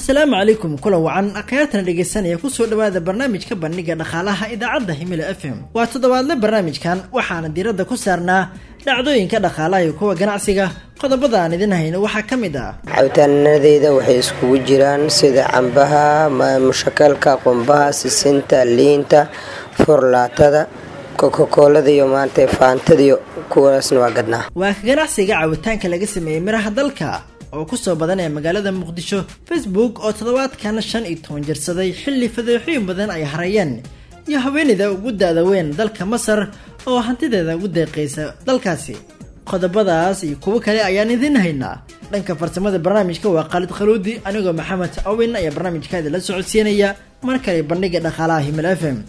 asalaamu calaykum kulan wacan akhyaartana dhegaysanaya kusoo dhawaada barnaamijka bandhiga dhaqaalaha idaacadda himilo f m waa toddobaadle barnaamijkan waxaana diiradda ku saarnaa dhacdooyinka dhaqaalaha iyo kuwa ganacsiga qodobada aan idin hayno waxaa ka mid ah cabitaanadeyda waxay iskugu jiraan sida cambaha mushakalka qumbaha sisinta liinta furlaatada kokakoolada iyo maanta faantadiyo kuwaasna waa gadnaa waa ka ganacsiga cabitaanka laga sameeyey miraha dalka oo kusoo badanaya magaalada muqdisho facebook oo toddobaadkan shan iyo toban jirsaday xilli fadeexooyin badan ay harayeen iyo haweeneyda ugu da-da weyn dalka masar oo hantideeda ugu deeqaysa dalkaasi qodobadaas iyo kuwo kale ayaan idiin haynaa dhanka farsamada barnaamijka waa khaalid khaluudi anigoo maxamed awin ayaa barnaamijkaada la socodsiinaya mar kale bandhiga dhaqaalaha himil f m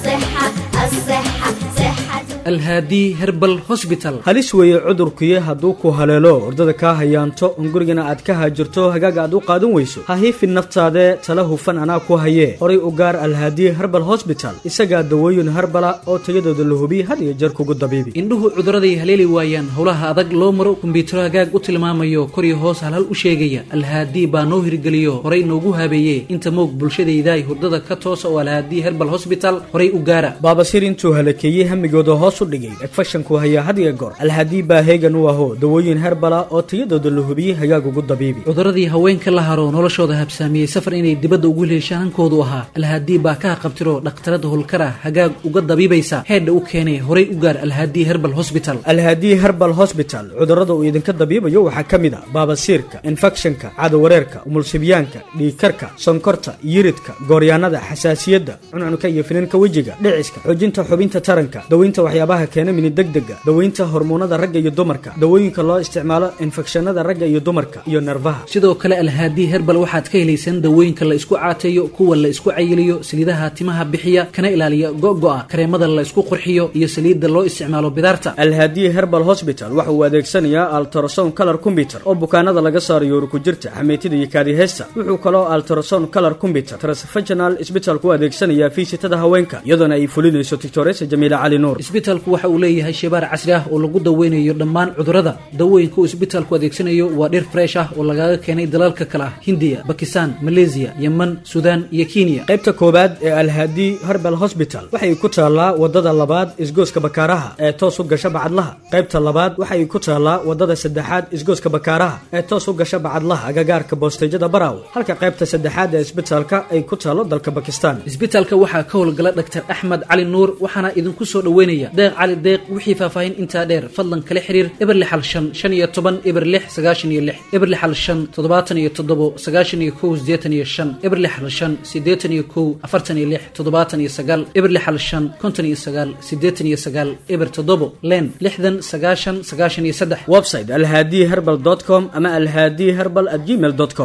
alhaadi herbal hosbital halis weeye cudurkuye hadduu ku haleelo ordada kaa hayaanto on gurigana aad ka haajirto hagaaga aad u qaadan weyso ha hiifin naftaade tala hufan anaa ku hayee horay u gaar alhaadi herbal hosbital isagaa dawooyin harbala oo tayadooda la hubiye had iyo jeer kugu dabiibi indhuhu cuduraday haleeli waayaan howlaha adag loo maro kumbiyuutaro hagaag u tilmaamayo koriyo hoos halhal u sheegaya alhaadi baa noo hirgeliyo horay noogu habeeyee inta moog bulshadaydaay hurdada ka toosa oo alhaadi herbal hosbital horay u gaara baabasir intuu halakeeyey hamigooda hoos u dhigay egfashanku hayaa had iyo goor alhaadii baa heegan u aho dawooyin herbala oo tayadooda la hubiyey hagaag ugu dabiibi cuduradii haweenka la haro noloshooda habsaamiyey safar inay dibadda ugu leeshaan hankoodu ahaa alhaadii baa ka haqabtiro dhakhtarada holkar ah hagaag uga dabiibaysa heedha u keenay horay u gaar alhaadii herbal hosbital alhaadii herbal hosbital cudurrada uu idinka dabiibayo waxaa ka mid a baabasiirka infekshanka cadawareerka umulsibyaanka dhiigkarka sonkorta yiridka gooryaanada xasaasiyadda cuncunka iyo finanka wejiga dhiciska xoojinta xubinta taranka daweynta waxyaabaha keena mini degdega daweynta hormoonada ragga iyo dumarka dawooyinka loo isticmaalo infekshanada ragga iyo dumarka iyo nerfaha sidoo kale alhaadii herbal waxaad ka helaysaan dawooyinka la isku caateeyo kuwa la isku cayiliyo saliidaha timaha bixiya kana ilaaliya go'go'a kareemada la isku qurxiyo iyo saliidda loo isticmaalo bidaarta alhaadii herbal hosbital waxa uu adeegsanayaa altrason color combyuter oo bukaanada laga saarayo urukujirta xameytida iyo kaadiheesta wuxuu kaloo altrason color combyuter transfaginal isbitalku u adeegsanayaa fiisitada haweenka iyadoona ay fulinayso tictoresa jamiila cali nuur isbitalku waxa uu leeyahay shebaar casri ah oo lagu daweynayo dhammaan cudurrada dawooyinka uu isbitaalku adeegsanayo waa dhir fresh ah oo lagaga keenay dalalka kale ah hindiya bakistan maleesiya yeman suudaan iyo kenya qaybta koowaad ee alhaadi herbal hosbital waxay ku taallaa wadada labaad isgooska bakaaraha ee toos u gasha bacadlaha qaybta labaad waxay ku taallaa wadada saddexaad isgooska bakaaraha ee toos u gasha bacadlaha agagaarka boosteyjada baraaw halka qaybta saddexaad ee isbitaalka ay ku taallo dalka bakistan isbitaalka waxaa ka howlgala dhaktar axmed cali nuur waxaana idinku soo dhoweynaya deeq cali deeq wixii faahfaahin intaa dheer fadlan kala xiriir eber lixal shan shan iyo toban eber lix sagaashan iyo lix eber lixal shan toddobaatan iyo toddobo sagaashan iyo kow siddeetan iyo shan eber lixal shan siddeetan iyo kow afartan iyo lix toddobaatan iyo sagaal eber lixal shan konton iyo sagaal siddeetan iyo sagaal eber toddobo len lixdan sagaashan sagaashan iyo saddex website alhaadi herbal com ama alhaadi herbal at gmail com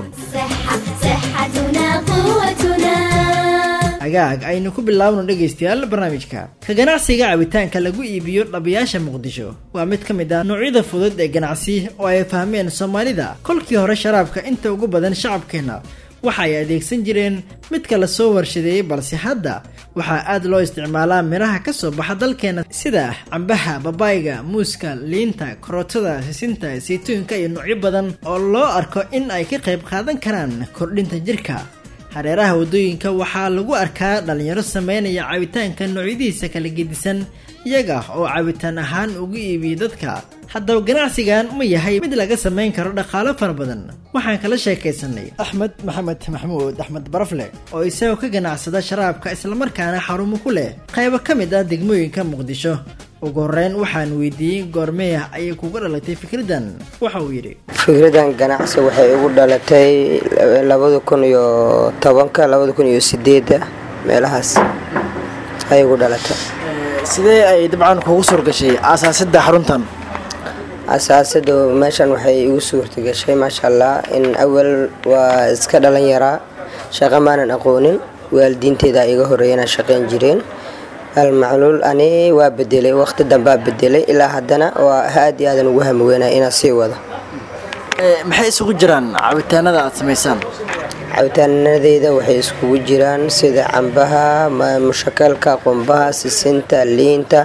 agaag aynu ku bilaabno dhegaystayaal barnaamijka ka ganacsiga cabitaanka lagu iibiyo dhabayaasha muqdisho waa mid ka mid ah noocyada fudud ee ganacsi oo ay fahmeen soomaalida kolkii hore sharaabka inta ugu badan shacabkeenna waxa ay adeegsan jireen midka la soo warshadeeyey balse hadda waxaa aad loo isticmaalaa midhaha ka soo baxa dalkeena sida cambaha babaayga muuska liinta karootada sisinta saytuunka iyo noocyo badan oo loo arko in ay ka qayb qaadan karaan kordhinta jirka hareeraha waddooyinka waxaa lagu arkaa dhallinyaro sameynaya cabitaanka noocyadiisa kala gedisan iyaga oo cabitaan ahaan ugu iibiya dadka haddaba ganacsigan ma yahay mid laga samayn karo dhaqaalo fara badan waxaan kala sheekaysanay axmed maxamed maxamuud axmed barafle oo isagoo ka ganacsada sharaabka islamarkaana xarumo ku leh qaybo ka mid ah degmooyinka muqdisho ugu horeyn waxaan weydiiyey goormeya ayay kuga dhalatay fikraddan waxa uu yidhi fikradan ganacsi waxay igu dhalatay labada kun iyo tobanka labada kun iyo sideedda meelahaas ayay igu dhalatay sidee ay dabcan kugu suurgashay aasaasidda xaruntan asaasada meeshan waxay igu suurta gashay maasha allah in awal waa iska dhalan yaraa shaqo maanan aqoonin waalidiinteeda iga horeeyana shaqayn jireen almacluul ani waa bedelay waqti dambaa bedelay ilaa haddana waa aad iyo aadan ugu hamiweynaya inaan sii wado maxay isugu jiraan cabitaanada aad samaysaan cabitaanadeyda waxay iskugu jiraan sida cambaha mushakalka qumbaha sisinta liinta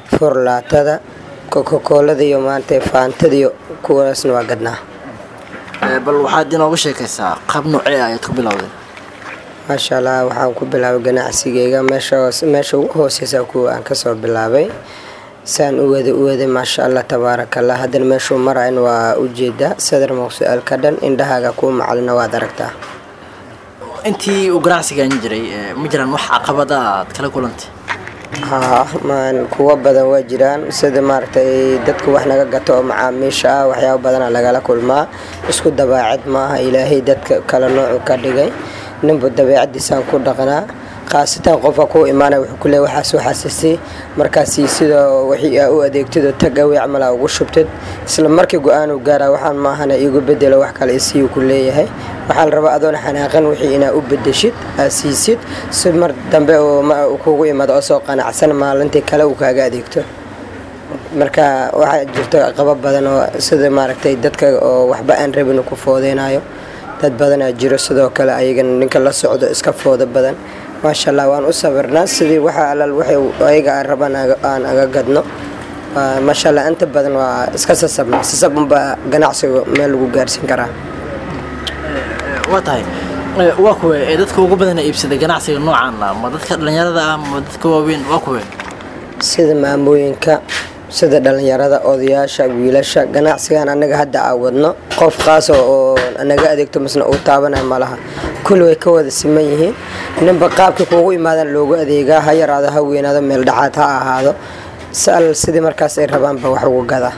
furlaatada kokakoolada iyo maanta faantadiyo kuwaasna waa gadnaa bal waxaad inooga sheekaysaa qaab noocee ayaad ku bilowday maasha allah waxaan ku bilaabay ganacsigeyga meesha meesha ugu hooseysa kuwa aan kasoo bilaabay saan u wada u waday maasha allah tabaarakallah haddana meeshuu marayn waa ujeeda sadar maqsu-aal ka dhan indhahaaga kuu macalina waad aragtaa intii uu ganacsigan jiray ma jiraan wax caqabada aad kala kulantay haa maan kuwo badan waa jiraan sida maaragtay dadka wax naga gato oo macaamiisha ah waxyaaba badana lagala kulmaa isku dabaacad maaha ilaahay dadka kala noocu ka dhigay ninba dabeecadiisaan ku dhaqnaa khaasatan qofka kuu imaanaya wuxuu kuleey waxaas waxaasisi markaasi sida wixii aa u adeegtidoo tag awey camal aa ugu shubtid isla markii go-aan uu gaaraa waxaan maahana iigu bedelo wax kale isii ku leeyahay waxaa la rabaa adoona xanaaqan wixii inaa u bedeshid aad siisid si mar dambe uu kugu imaado oo soo qanacsan maalintii kale uu kaaga adeegto marka waxaa jirto qaba badan oo sida maaragtay dadka oo waxba aan rabin ku foodeynayo dad badanaa jiro sidoo kale ayagana ninka la socdo iska foodo badan maasha allah waan u sabirnaa sidii waxa alal waxay ayaga aan rabaan aan aga gadno maasha allah inta badan waa iska sasabna sasab unbaa ganacsiga meel lagu gaarsiin karaa waa tahay waa kuwe ee dadka ugu badana iibsada ganacsiga noocan ah ma dadka dhallinyarada ah ma dadka waaweyn waa kuwe sida maamooyinka sida dhallinyarada odayaasha wiilasha ganacsigan anaga hadda aa wadno qof qaasa oo naga adeegto masna uu taabanay malaha kulli way ka wada siman yihiin ninba qaabkii kuugu imaadaan loogu adeegaa ha yaraado ha weynaado meel dhacaad ha ahaado sal sidii markaas ay rabaanba wax ugu gadaa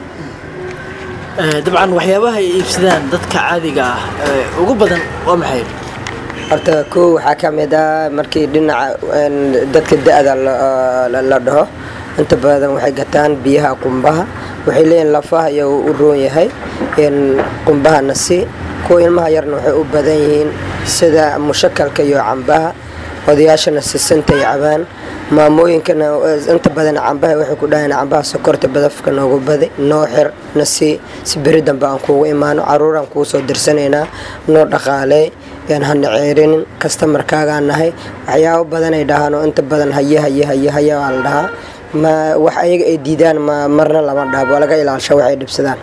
dabcan waxyaabaha ay iibsadaan dadka caadiga ah ugu badan waa maxay horta kow waxaa ka mid ah markii dhinaca dadka da-da la dhaho inta badan waxay gataan biyaha qumbaha waxay leeyihin lafaha iyo u roon yahay qumbaha nasi kuwa ilmaha yarna waxay u badan yihiin sida mushakalka iyo cambaha odayaashana sisantay cabaan maamooyinkana inta badan cambaha waxay ku dhahayn cambaha sokorta badafka noogu badi noo xir nasi si beri dambe aan kuugu imaano caruuraan kuu soo dirsanaynaa noo dhaqaalee yaan hana ceerinin kastamarkaagaan nahay waxyaabo badanay dhahaan oo inta badan haye haye haye haye waa la dhahaa ma wax ayaga ay diidaan ma marna lama dhaabo waa laga ilaalsha waxay dhibsadaan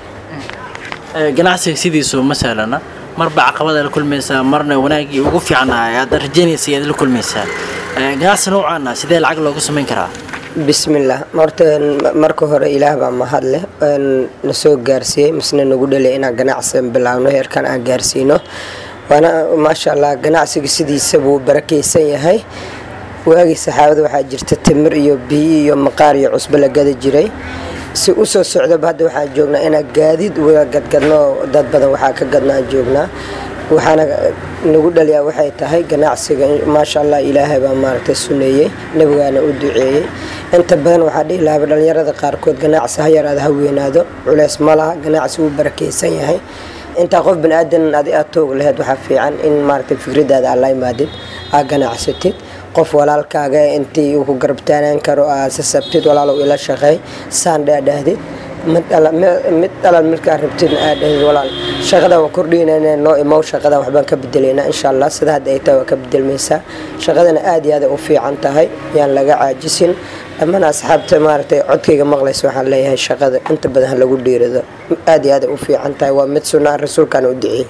ganacsiga sidiisu ma sahlana marba caqabada la kulmaysaa marna wanaagii ugu fiicnaa aad rajaynaysa ayaad la kulmaysaa ganacsi noocaana sidee lacag looga samayn karaa bismillaah horta marka hore ilaah baa mahad leh na soo gaarsiiyey misna nagu dhalay inaan ganacsi bilaabno heerkan aan gaarsiino waana maasha allah ganacsiga sidiisa buu barakaysan yahay waagii saxaabada waxaa jirta timir iyo biyo iyo maqaar iyo cusbo la gada jiray si u soo socdaba hadda waxaan joognaa inaan gaadiid uga gadgadno dad badan waxaa ka gadnaa joognaa waxaana nagu dhaliyaa waxay tahay ganacsiga maasha allah ilaahay baa maaragtay suneeyey nabigaana u duceeyey inta badan waxaa dhihi lahaba dhallinyarada qaarkood ganacsi ha yaraado ha weynaado culeys ma laha ganacsi wuu barakaysan yahay intaa qof bani-aadan adi aad toog laheyd waxaa fiican in maaragtay fikradaada aad la imaadid aad ganacsatid qof walaalkaaga intii uu ku garabtaanaan karo aad sasabtid walaalow ila shaqeey saan dhaadhahdid mid dhalal midkaa rabtidna aad dhahdid walaal shaqada waan kordhiynayna noo imow shaqadan waxbaan ka bedelaynaa insha allah sida hadda ay tahay waa ka bedelmaysaa shaqadana aad iyo aad u fiican tahay yaan laga caajisin dhammaan asxaabta maaragtay codkayga maqlaysa waxaan leeyahay shaqada inta badan ha lagu dhiirado aad iyo aad u fiican tahay waa mid sunnaa rasuulkaana u duceeyey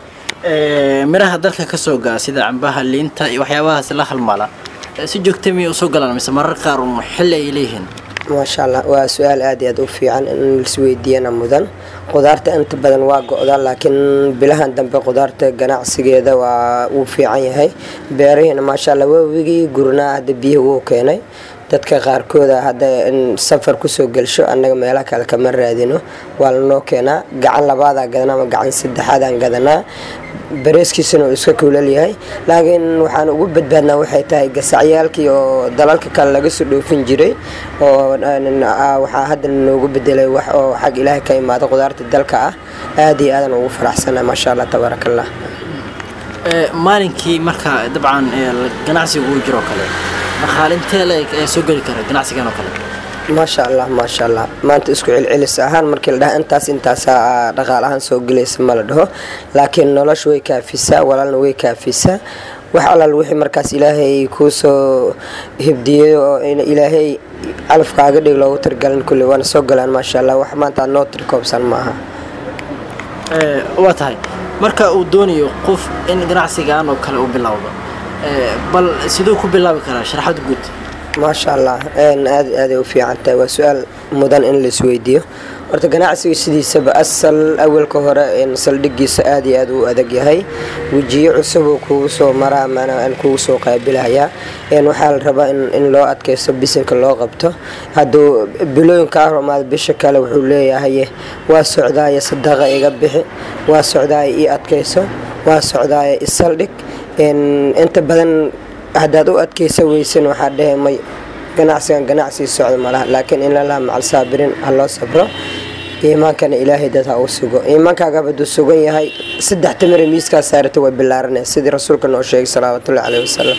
miraha dalka ka soo gaa sida cambaha liinta iyo waxyaabahaas la halmala si joogta miyay usoo galaan mise marar qaar un xilli ay leeyihiin maasha allah waa su-aal aad iyo aad u fiican in laisweydiiyana mudan qudaarta inta badan waa go-da laakiin bilahan dambe qudaarta ganacsigeeda waa uu fiican yahay beerihiina maasha allah waawigii gurnaa hadda biyaha wuu keenay dadka qaarkooda hadda safar kusoo gelsho annaga meelaha kale kama raadino waa lanoo keenaa gacan labaadaa gadanaa ama gacan saddexaadaan gadanaa bareeskiisana uu iska kuulal yahay laakiin waxaan ugu badbaadnaa waxay tahay gasacyaalkii oo dalalka kale laga soo dhoofin jiray oo waxaa hadda noogu bedelay wax oo xag ilaahay ka imaada qudaarta dalka ah aad iyo aadan ugu faraxsana maasha allah tabaaraka allah maalinkii marka dabcan ganacsiga uu jiro kale dhaqaalintee leeg ee soo geli kara ganacsigan oo kale maasha allah maasha allah maanta isku celcelis ahaan markii la dhaha intaas intaasaa dhaqaal ahaan soo gelaysa ma la dhaho laakiin nolosha way kaafisaa walaalna way kaafisaa wax alal wixii markaas ilaahay kuu soo hibdiyey oo ilaahay calafkaaga dhig loogu tirgalin kulli waana soo galaan maasha allah wax maanta aad noo tirkoobsan maaha Ee, waa tahay marka uu doonayo qof in ganacsigan oo kale uu bilowdo ee, bal siduu ku bilaabi karaa sharaxad guud maasha allah een, aad iyo aaday u fiican tahay waa su-aal mudan in la isweydiiyo horta ganacsiga sidiisaba asal awalka hore een, saldhigiisa aad iyo aad u adag yahay wejiyo cusub uu kugu soo maraa maanaa kugu soo qaabilahayaa een, waxaa la rabaa in, in loo adkaysto bisinka loo qabto hadduu bilooyinka ahromaad bisha kale wuxuu leeyahay waa socdaaya sadaqa iga bixi waa socdaaya ii adkayso waa socdaaya isaldhig een, inta badan haddaad u adkaysa weysan waxaa dhehe may ganacsigan ganacsi socda malaha laakiin in lalaha macal saabiriin ha loo sabro iimaankana ilaahay dad ha uu sugo iimaankaagaba hadduu sugan yahay saddex tamire miiskaa saarata way bilaaranaya sidii rasuulka noo sheegay salawaatullahi caleyhi wasalam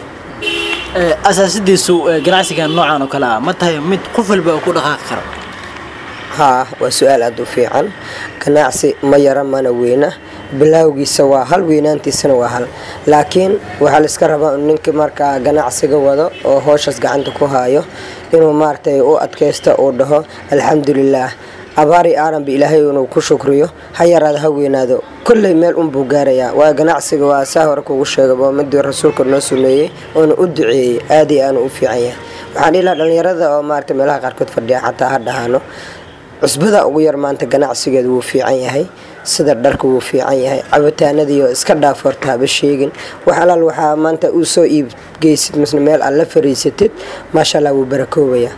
Ee, asaasidiisu ee, ganacsigan noocan oo kale ah ma tahay mid qof walba uu ku dhaqaaqi karo haa waa su-aal aada u fiican ganacsi ma yara mana weyna bilaawgiisa waa hal weynaantiisana waa hal laakiin waxaa la iska rabaa in ninka markaa ganacsiga wado oo hooshaas gacanta ku haayo inuu maaragtay u adkaysto uu dhaho alxamdulilaah abaari aaranba ilaahay inuu ku shukriyo ha yaraado ha weynaado kolley meel unbuu gaarayaa waayo ganacsiga waa saa hore kugu sheegay waa midii rasuulka noo sumeeyey oona u duceeyey aad iyo aanu u fiican yahay waxaan dhihi lahaa dhallinyarada oo maaragtay meelaha qaarkood fadhiya xataa ha dhahaano cusbada ugu yar maanta ganacsigeedu wuu fiican yahay sida dharka wuu fiican yahay cabitaanadiioo iska dhaaf horta haba sheegin wax alaal waxaa maanta uu soo iibgeysid misna meel aad la fariisatid maasha allah wuu barakoobayaa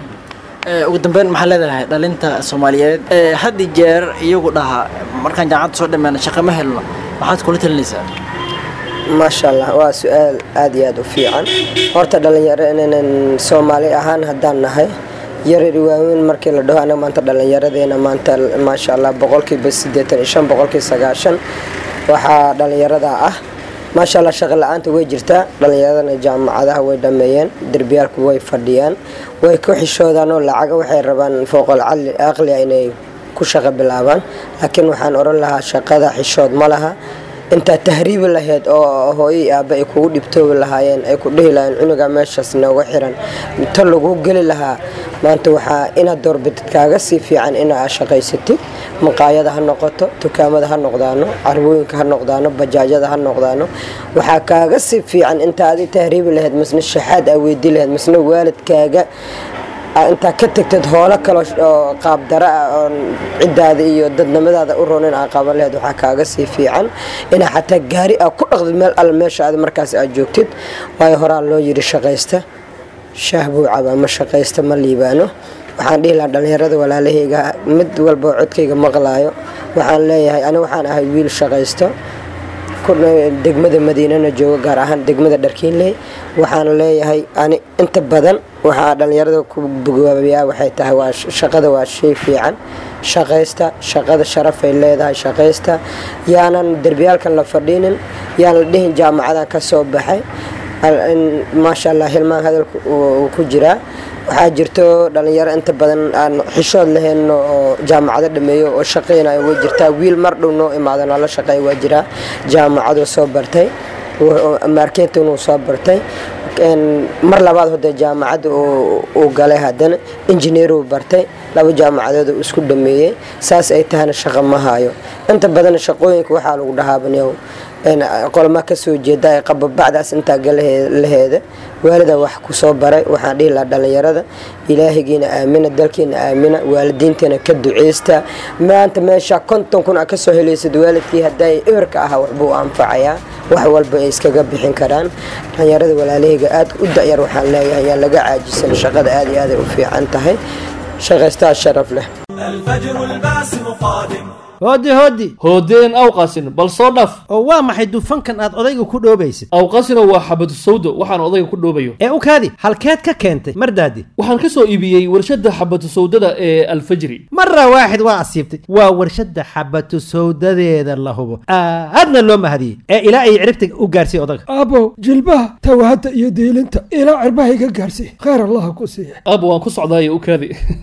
Ee, ugu dambeyn maxaa leedahay dhalinta soomaaliyeed ee, had iyo jeer iyagu dhaha markaan jaamacadda soo dhammeena shaqo ma helno maxaad kula talinaysaa maasha allah waa su-aal aada iyo aada u fiican horta dhalinyaro inanan soomaali ahaan haddaan nahay yarar waaweyn markii la dhaho anaga maanta dhallinyaradeena maanta maasha allah boqolkiiba siddeetan iyo shan boqolkiiba sagaashan waxaa dhallinyarada ah maasha allah shaqo la-aanta way jirtaa dhallinyaradana jaamacadaha way dhameeyeen derbiyaalku way fadhiyaan way ku xishoodaan oo lacaga waxay rabaan fooqol cali- aqliga inay ku shaqo bilaabaan laakiin waxaan oran lahaa shaqada xishood ma laha intaa tahriibi lahayd oo hooyo iyo aabba ay kugu dhibtoobi lahaayeen ay ku dhihi lahayn cunuga meeshaas nooga xiran inta lagu geli lahaa maanta waxaa inaad doorbidid kaaga sii fiican inaad shaqaysatid maqaayada ha noqoto dukaamada ha noqdaano carwooyinka ha noqdaano bajaajada ha noqdaano waxaa kaaga sii fiican inta adi tahriibi lahayd misna shaxaad aa weydii lahayd misna waalidkaaga aa intaa ka tagtad hoolo kale oo qaabdara ah oon ciddaada iyo dadnimadaada u ronin aa qaban lahayd waxaa kaaga sii fiican inaa xataa gaari aa ku dhaqdid meel alle meesha aad markaas aad joogtid waayo horaa loo yidhi shaqaysta shaah buu cabaa ma shaqaysta ma liibaano waxaan dhihi lahaa dhallinyarada walaalahayga mid walba oo codkayga maqlaayo waxaan leeyahay ani waxaan ahay wiil shaqaysto degmada madiinana jooga gaar ahaan degmada dharkiinley waxaan leeyahay ani inta badan waxaa dhallinyarada ku bogaabiyaa waxay tahay waa shaqada waa shay fiican shaqaysta shaqada sharafay leedahay shaqaysta yaanan derbiyaalkan la fadhiinin yaan la dhihin jaamacadan ka soo baxay maasha allah hilmaan hadalku uu ku jiraa waxaa jirto dhalinyaro inta badan aan xishood lahayn oo jaamacado dhameeyo oo shaqaynayo way jirtaa wiil mar dhow noo imaado noola shaqeeya waa jiraa jaamacaduu soo bartay marketin uu soo bartay mar labaad hode jaamacadda uu galay haddana injineeruu bartay laba jaamacadood uu isku dhameeyey saas ay tahana shaqo ma hayo inta badan shaqooyinka waxaa lagu dhahaabaniyow qolma kasoo jeeda ee qababacdaas intaa galaheeda waalida wax kusoo baray waxaan dhihi lahaa dhallinyarada ilaahigiina aamina dalkiina aamina waalidiintiina ka duceysta maanta meesha konton kun a kasoo helaysad waalidkii haday eberka ahaa waxbuu anfacayaa wax walba ay iskaga bixin karaan dhallinyarada walaalahayga aad u dayar waxaan leeyahay yaan laga caajisan shaqada aad iyo aaday u fiican tahay shaqaystaa sharaf leh الفجر الباسم قادم hooddi hooddi hoodeen awqasin bal soo dhaf oo waa maxay dufankan aad odayga ku dhoobaysid awqasino waa xabadu sawdo waxaan odayga ku dhoobayo ee u kaadi halkeed ka keentay mardaadi waxaan ka soo iibiyey warshadda xabadu sawdada ee alfajri mara waaxid waa asiibtay waa warshadda xabatu sawdadeeda la hubo aadna loo mahadiyey ee ilaa ay ciribta u gaarsiiy odaga aabow jilbaha tawahadda iyo diilinta ilaa cirbaha iga gaarsiiy khayr allaha ku siiya aab waan ku socdaaye u kaadi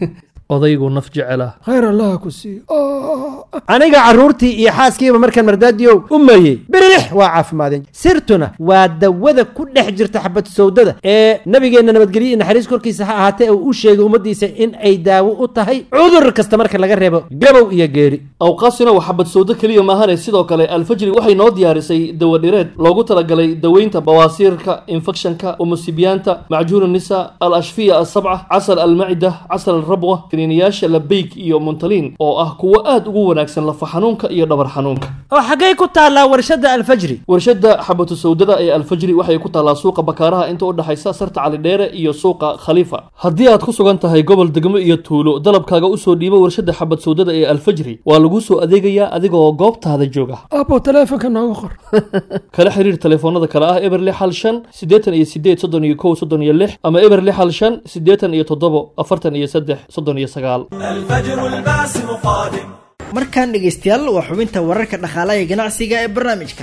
odaygu naf jecela khayr allaha ku siiyo aniga carruurtii iyo xaaskiiba markaan mardaadiyow u mayey birilix waa caafimaadeen sirtuna waa dawada ku dhex jirta xabatu sawdada ee nabigeenna nabadgelyo iyo naxariis korkiisa ha ahaatee uu u sheegay ummaddiisa in ay daawo u tahay cudur kasta marka laga reebo gabow iyo geeri awqaasina waa xabad sawdo keliya maahane sidoo kale alfajri waxay noo diyaarisay dawadhireed loogu talagalay daweynta bawaasiirka infekshanka umusibiyaanta macjuun nisa al ashfiya asabca casal almacida casal alrabwa kaniiniyaasha labeyk iyo muntaliin oo ah kuwo aad ugu wanaagsan lafa xanuunka iyo dhabar xanuunka oo xaggay ku taallaa warshadda alfajri warshadda xabatu sawdada ee alfajri waxay ku taallaa suuqa bakaaraha inta u dhexaysa sarta calidheere iyo suuqa khaliifa haddii aad ku sugan tahay gobol degmo iyo tuulo dalabkaaga usoo dhiibo warshadda xabad sawdada ee alfajri waa laguu soo adeegayaa adigoo goobtaada jooga aabbo taleefonka nooga qor kala xiriir telefoonada kale ah eber lix hal shan siddeetan iyo sideed soddon iyo kow soddon iyo lix ama eber lix hal shan siddeetan iyo toddobo afartan iyo saddex soddon iyo sagaal الفجر الباسم قادم markaan dhegaystayaal waa xubinta wararka dhaqaalaha ee ganacsiga ee barnaamijka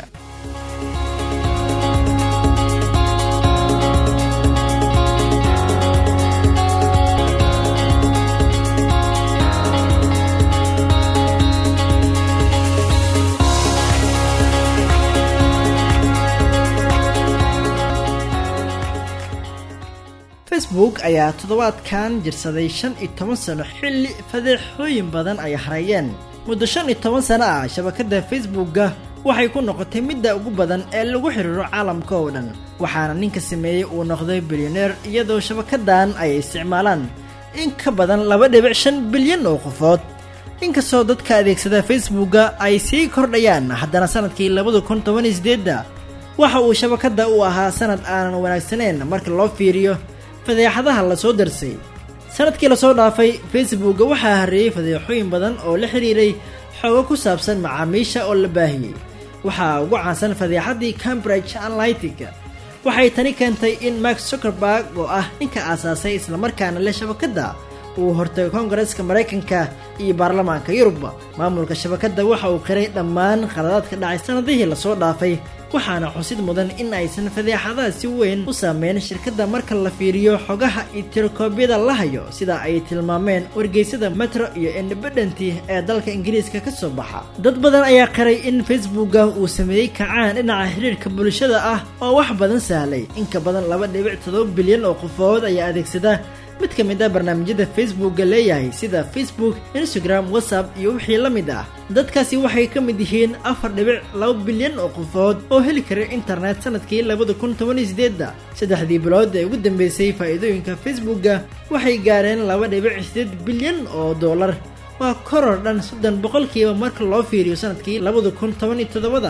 facebook ayaa toddobaadkan jirsaday shan iyo toban sano xilli fadeexooyin badan ay hareeyeen muddo shan iyo toban sano ah shabakadda facebookga waxay ku noqotay midda ugu badan ee lagu xiriiro caalamka oo dhan waxaana ninka sameeyey uu noqday bilyaneer iyadoo shabakaddan ay isticmaalaan in ka badan laba dhibic shan bilyan oo qofood inkastoo dadka adeegsada facebookga ay sii kordhayaan haddana sanadkii labada kun toban iyo sideedda waxa uu shabakadda u ahaa sanad aanan wanaagsaneyn marka loo fiiriyo fadeexadaha lasoo darsay sanadkii lasoo dhaafay facebookga waxaa hareeyey fadeexooyin badan oo la xiriiray xoogo ku saabsan macaamiisha oo la baahiyey waxaa ugu caansan fadeexaddii cambridge analytica waxay tani keentay in mark zuckerberg oo ah ninka aasaasay islamarkaana leh shabakadda uu hortay koongareska maraykanka iyo baarlamaanka yurubba maamulka shabakadda waxa uu qiray dhammaan khaladaadka dhacay sannadihii lasoo dhaafay waxaana xusid mudan in aysan fadeexadaha si weyn u saameyn shirkadda marka la fiiriyo xogaha iyo tirokoobyada la hayo sida ay tilmaameen wargeysada metro iyo independenti ee dalka ingiriiska ka soo baxa dad badan ayaa qiray in facebookga uu sameeyey kacaan dhinaca xiriirka bulshada ah oo wax badan sahlay inka badan laba dhibic todoba bilyan oo qofood ayaa adeegsada mid ka mid ah barnaamijyada facebookga leeyahay sida facebook instagram whatsapp iyo wixii la mid ah dadkaasi waxay ka mid yihiin afar dhibic laba bilyan oo qofood oo heli kara internet sanadkii labada kun toban iyo sideedda saddexdii bilood ee ugu dambeysay faa'iidooyinka facebookga waxay gaareen laba dhibic sideed bilyan oo dollar waa koror dhan soddon boqolkiiba marka loo fiiriyo sanadkii labada kun toban iyo toddobada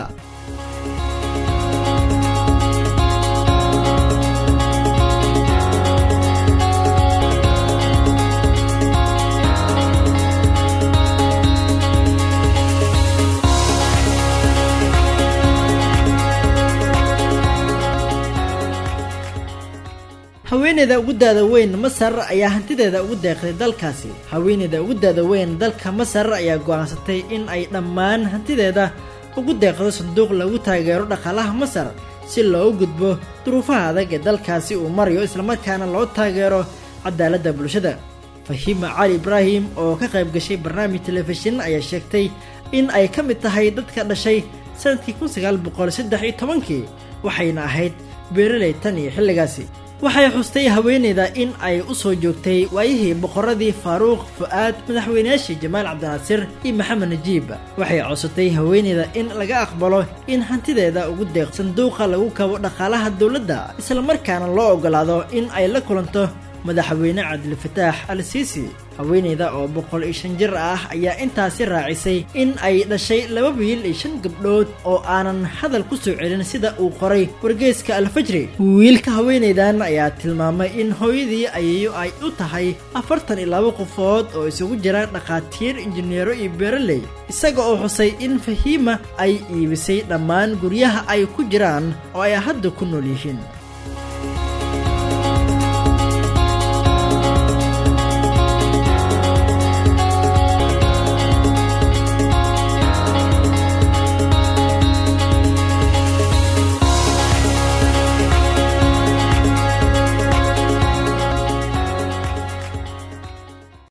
haweeneyda ugu daada weyn masar ayaa hantideeda ugu deeqday dalkaasi haweeneyda ugu daada weyn dalka masar ayaa go'aansatay in ay dhammaan hantideeda ugu deeqdo sanduuq lagu taageero dhaqaalaha masar si loogu gudbo duruufaha adag ee dalkaasi uu marayo islamarkaana loo taageero cadaaladda bulshada fahiima cali ibraahim oo ka qayb gashay barnaamij telefishin ayaa sheegtay in ay ka mid tahay dadka dhashay sanadkii kun sagaal boqol saddex iyo tobankii waxayna ahayd beeraley tan iyo xilligaasi waxay xustay haweeneyda in ay u soo joogtay waayihii boqoradii faaruuq fu'aad madaxweynayaashii jamaal cabdinaasir iyo maxamed najiib waxay codsatay haweeneyda in laga aqbalo in hantideeda ugu deeq sanduuqa lagu kabo dhaqaalaha dowladda islamarkaana loo oggolaado in ay la kulanto madaxweyne cabdilfataax al siisi haweeneyda oo boqol iyo shan jir ah ayaa intaasi raacisay in ay dhashay laba wiil iyo shan gabdhood oo aanan hadal ku soo celin sida uu qoray wargeeska alfajri wiilka haweeneydan ayaa tilmaamay in hooyadii ayayo ay u tahay afartan iyo laba qofood oo isugu jira dhakhaatiir injineero iyo beeraley isaga oo xusay in fahiima ay iibisay dhammaan guryaha ay ku jiraan oo ay hadda ku nool yihiin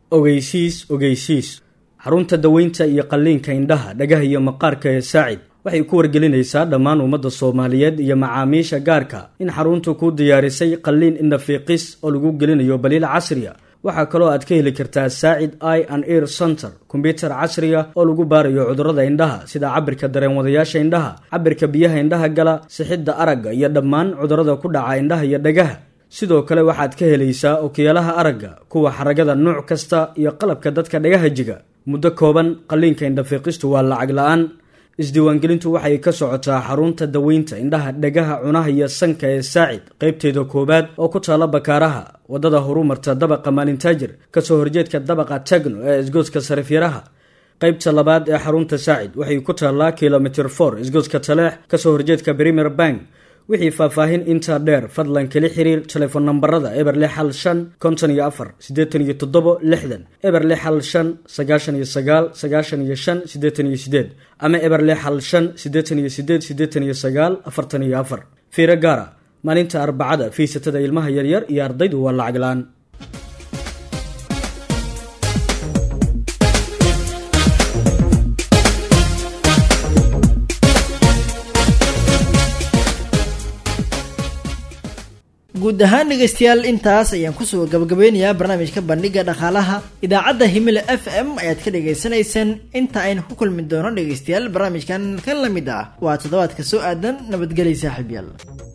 ogeysiis ogeysiis xarunta daweynta iyo qalliinka indhaha dhagaha iyo maqaarka ee saacid waxay ku wargelinaysaa dhammaan ummadda soomaaliyeed iyo macaamiisha gaarka in xaruntu kuu diyaarisay qalliin indhafiiqis oo lagu gelinayo baliil casriya waxaa kaloo aad ka heli kartaa saacid i and ear center kombyutar casriga oo lagu baarayo cudurrada indhaha sida cabirka dareenwadayaasha indhaha cabirka biyaha indhaha gala sixidda aragga iyo dhammaan cudurrada ku dhaca indhaha iyo dhagaha sidoo kale waxaad ka helaysaa okiyaalaha aragga kuwa xaragada nuuc kasta iyo qalabka dadka dhagaha jiga muddo kooban qalliinka indhafiiqistu waa lacag la-aan isdiiwaangelintu waxay ka socotaa xarunta daweynta indhaha dhagaha cunaha iyo sanka ee saacid qaybteeda koowaad oo ku taala bakaaraha waddada horumarta dabaqa maalintaajir kasoo horjeedka dabaqa tagno ee isgooska sarifyaraha qaybta labaad ee xarunta saacid waxay ku taallaa kilomitr for isgooska taleex kasoo horjeedka premier bank wixii faahfaahin intaa dheer fadlan kala xiriir telefoon nambarada eber lix hal shan konton iyo afar siddeetan iyo toddobo lixdan eber lix hal shan sagaashan iyo sagaal sagaashan iyo shan siddeetan iyo sideed ama eber lix hal shan siddeetan iyo sideed siddeetan iyo sagaal afartan iyo afar fiiro gaara maalinta arbacada fiisatada ilmaha yaryar iyo ardaydu waa lacag la-aan guud ahaan dhegaystayaal intaas ayaan kusoo gabagabeynayaa barnaamijka bandhiga dhaqaalaha idaacadda himila f m ayaad ka dhagaysanaysaan inta aynu ku kulmi doono dhegaystayaal barnaamijkan ka lamid ah waa toddobaadka soo aadan nabadgelya saaxiibyaal